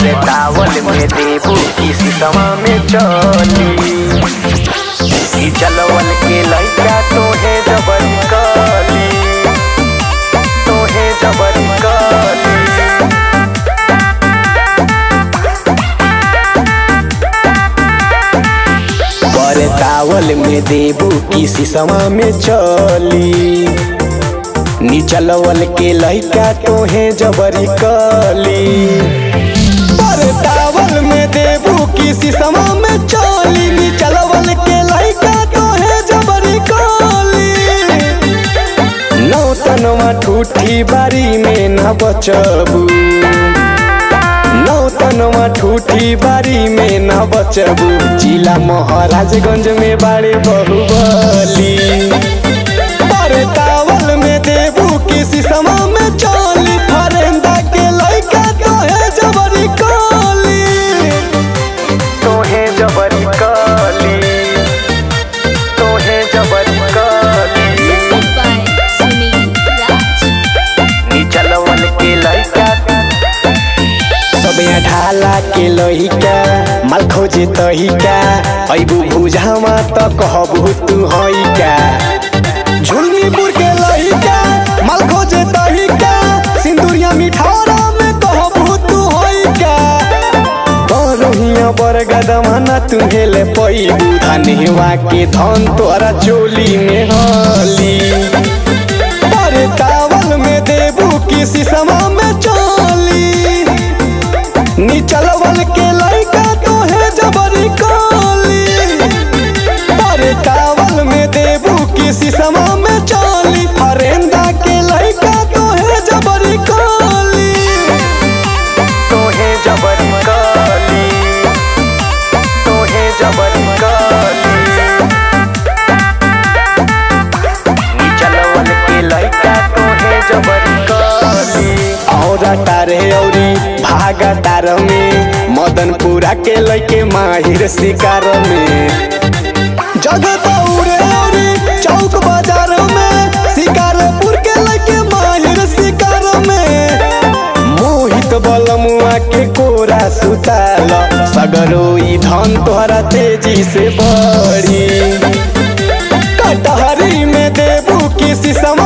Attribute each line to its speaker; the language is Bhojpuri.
Speaker 1: पर तावल में देबू किसी समा में चली ई चलवल के लइका तोहे जबर कली तोहे जबर कली पर तावल में देबू किसी समा में चली निचलवल के लइका तोहे जबरी कली पर तावल में देबू किसी समा में चली निचलवल के लइका तोहे जबरी कली नौतनवा ठूठी बारी में न बचबू नौतनवा ठूठी बारी में न बचबू जिला महाराजगंज में बाड़े बहुबली पर तावल में देबू किसी समा में चली फरेंदा के लइका तोहे जबरी कली तोहे जबरी कली तोहे जबरी कली
Speaker 2: Music by Sunil Raj.
Speaker 1: निचलवल के लइका सबे ढाला के लइका माल खोजे तहिका अइबू बुझामा त कहबू तू हइका झुलमीपुर के लइका माल खोजे तहिका सिंदूरिया मिठारा में कहबू तू हइका बरोहिया बरगदमा न तू हेले पैबू धनेवा के धन तोरा चोली में हली पर तावल में देबू किसी समा में चली निचलवल के लइका तोहे जबरी कली पर तावल में देबू किसी समा में चली फरेंदा के लइका तोहे जबरी कली तोहे जबरी कली तोहे जबरी कली निचलवल के लइका तोहे जबरी कली औरा तारे औरी भागा तार में मदनपुरा के लइके माहिर शिकार में जगत औरे औरी चौक बाजार में शिकारपुर के लइके माहिर शिकार में मोहित बलमुआ के कोरा सुताल सगरो ई धन तोहरा तेजी से बढ़ी कटहरी में देबू किसी समा